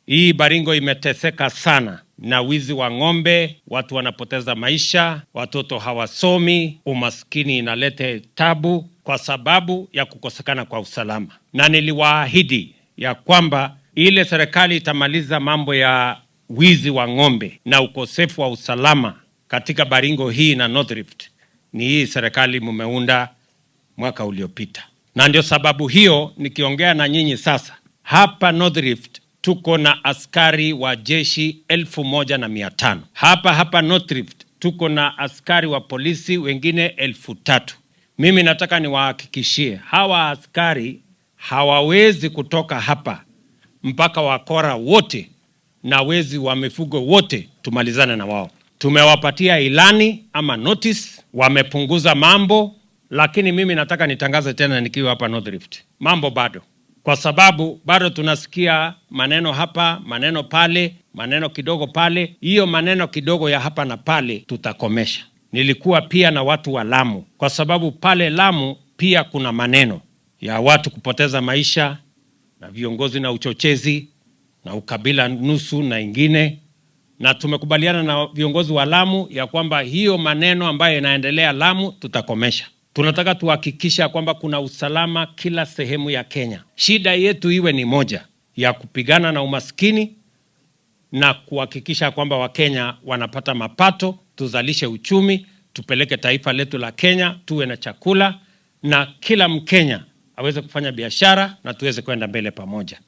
Hii Baringo imeteseka sana na wizi wa ng'ombe, watu wanapoteza maisha, watoto hawasomi, umaskini inaleta tabu kwa sababu ya kukosekana kwa usalama, na niliwaahidi ya kwamba ile serikali itamaliza mambo ya wizi wa ng'ombe na ukosefu wa usalama katika Baringo hii na North Rift ni hii serikali mumeunda mwaka uliopita, na ndio sababu hiyo nikiongea na nyinyi sasa hapa North Rift tuko na askari wa jeshi elfu moja na mia tano hapa hapa North Rift tuko na askari wa polisi wengine elfu tatu. Mimi nataka niwahakikishie hawa askari hawawezi kutoka hapa mpaka wakora wote na wezi wa mifugo wote tumalizane na wao. Tumewapatia ilani ama notice, wamepunguza mambo, lakini mimi nataka nitangaze tena nikiwa hapa North Rift, mambo bado, kwa sababu bado tunasikia maneno hapa, maneno pale, maneno kidogo pale. Hiyo maneno kidogo ya hapa na pale tutakomesha. Nilikuwa pia na watu wa Lamu, kwa sababu pale Lamu pia kuna maneno ya watu kupoteza maisha na viongozi na uchochezi na ukabila nusu na ingine, na tumekubaliana na viongozi wa Lamu ya kwamba hiyo maneno ambayo inaendelea Lamu tutakomesha. Tunataka tuhakikisha kwamba kuna usalama kila sehemu ya Kenya. Shida yetu iwe ni moja ya kupigana na umaskini na kuhakikisha kwamba Wakenya wanapata mapato, tuzalishe uchumi, tupeleke taifa letu la Kenya, tuwe na chakula na kila Mkenya aweze kufanya biashara na tuweze kwenda mbele pamoja.